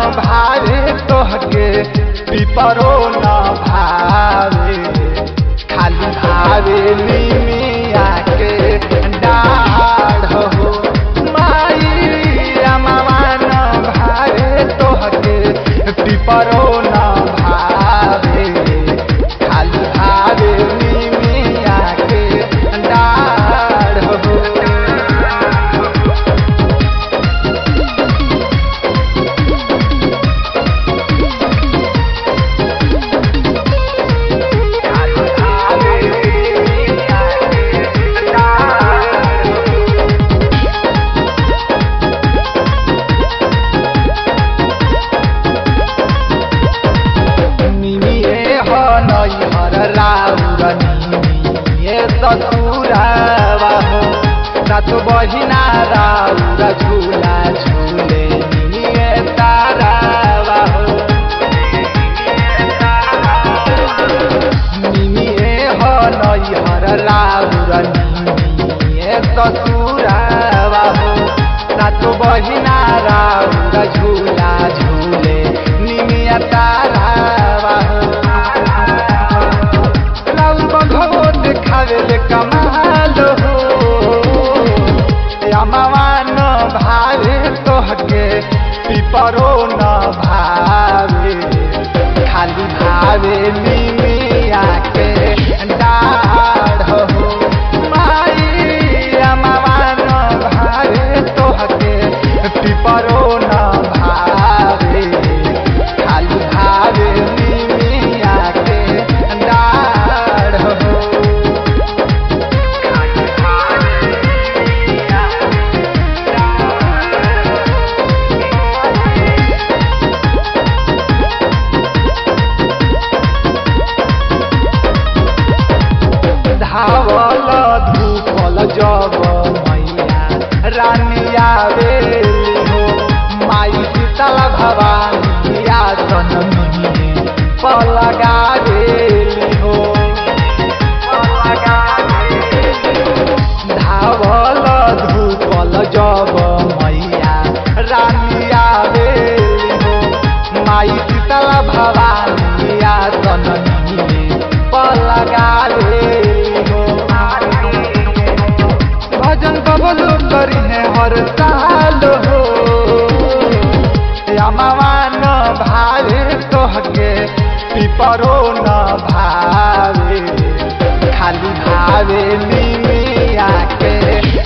भावे तोहके पिपरो न भावे खाली भावे निमिया के डाढ़ हो माई अमवा न भावे तोहके पिपरो न भावे खाली भावे निमिया के डाढ़ हो निमिए हो नैहर राउर निमिए ससुरावा हो सात बहिना राउर झूला झूले निमिए तारावा हो निमिए हो नैहर राउर निमिए ससुरावा हो सात बहिना राउर झूला झूले निमिया तारावा हो राउर बघो देखावे ले कमाल हो अमवा न भावे तोहके पिपरो न भावे खाली भावे निमिया के डाढ़ हो माई अमवा न भावे तोहके पिपरो न भावे खाली भावे निमिया के डाढ़ हो धावल धूपल जब मैया रानिया बेली हो माई शीतल भवानी आसन मिहिने पलगा बेली हो धावल धूपल जब मैया रानिया बेली हो माई शीतल भवानी आसन मिहिने पलगा बेली हो भजन कबलो करिने हर साल हो अमवा न भावे तोहके पिपरो न भावे खाली भावे निमिया के